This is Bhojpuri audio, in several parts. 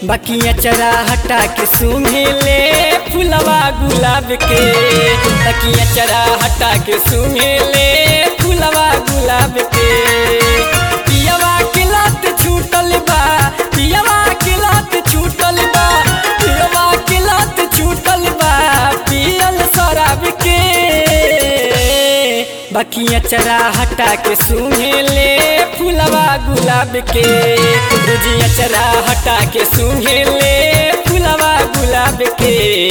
बकिया चरा हटा के सूंघे ले फुलवा गुलाब के बकिया चरा हटा के सूंघे ले फुलवा गुलाब के पियवा के लत छूटल बा पियवा के लत छूटल बा पियवा के लत छूटल बा पियल शराब के बकिया चरा हटा के सूंघे ले फुलवा गुलाब के रुजिया चरा हटा के सूंघे ले फुलवा गुलाब के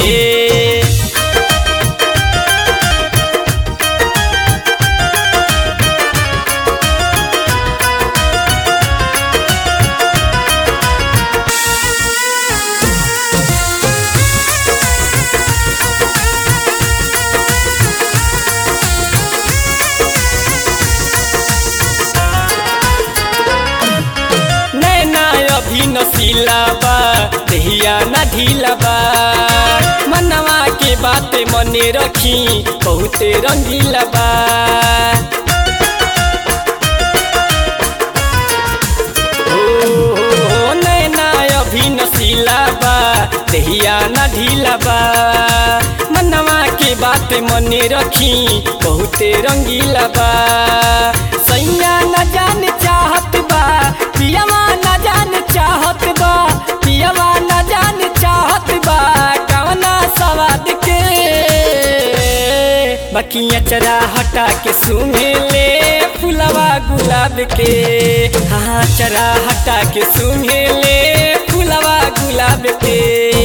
नैना अभी नसीला बा देहिया ना ढीला बा मनवा के बाते मने रखी बहुते रंगीला बा ओ, हो, नैना अभी नसीला बा देहिया ना ढीला बा मनवा के बात मने रखी बहुते रंगीला बा सैया न जान चाहत बा पियवा न जान चाहत बा पियवा न जान चाहत बा कवना सवाद के बकिया चरा हटा के सूंघे ले फुलवा गुलाब के हाँ चरा हटा के सूंघे ले फुलवा गुलाब के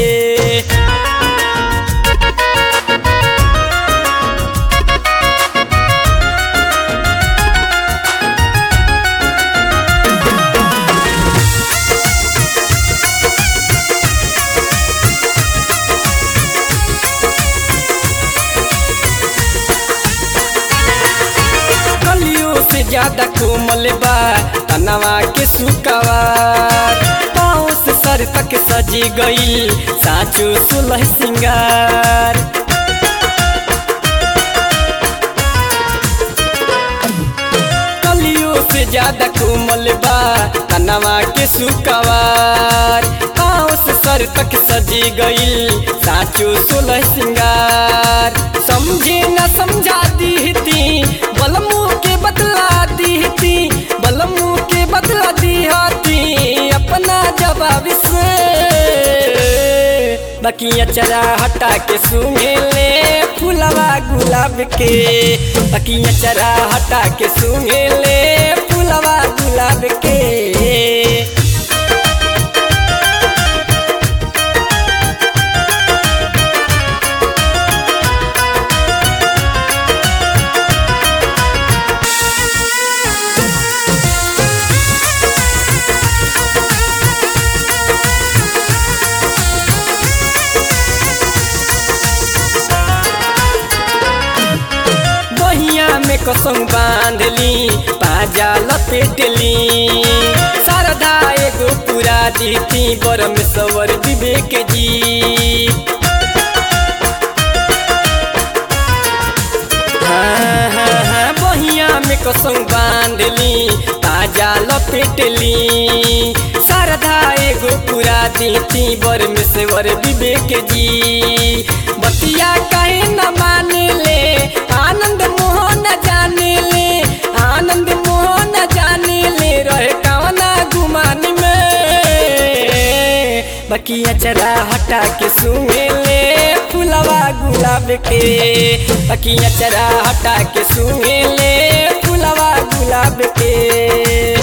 कलियों से ज्यादा कोमल बा तनवा के सुकवार पाँव से सर तक सजी गई साचो सुलह सिंगार कलियों से ज्यादा कोमल बा तनवा के सुकवार पाँव से सर तक सजी गई साचो सोलह सिंगार समझे न समझा दी थी बलमू के बदला दी थी बलमू के बदला दी थी अपना जवाब से बकिया चरा हटा के सूंघे ले फुलवा गुलाब के बकिया चरा हटा के सूंघे ले फुलवा गुलाब के बहिया में कसम बांधली पाजा लपेटली शारदा एगो पूरा दीती बरम सवर विवेक जी हाँ, हाँ, हाँ, बहिया में कसम बांधली ताजा लपेटली शारदा एगो पूरा दीती बर में से वर विवेक जी बतिया कहे न माने ले आनंद मोहन जाने ले आनंद मोहन जाने ले रहे कवना गुमान में बकिया चरा हटा के सूंघे ले फुलवा गुलाब के बकिया चरा हटा के सूंघे ले फुलवा गुलाब के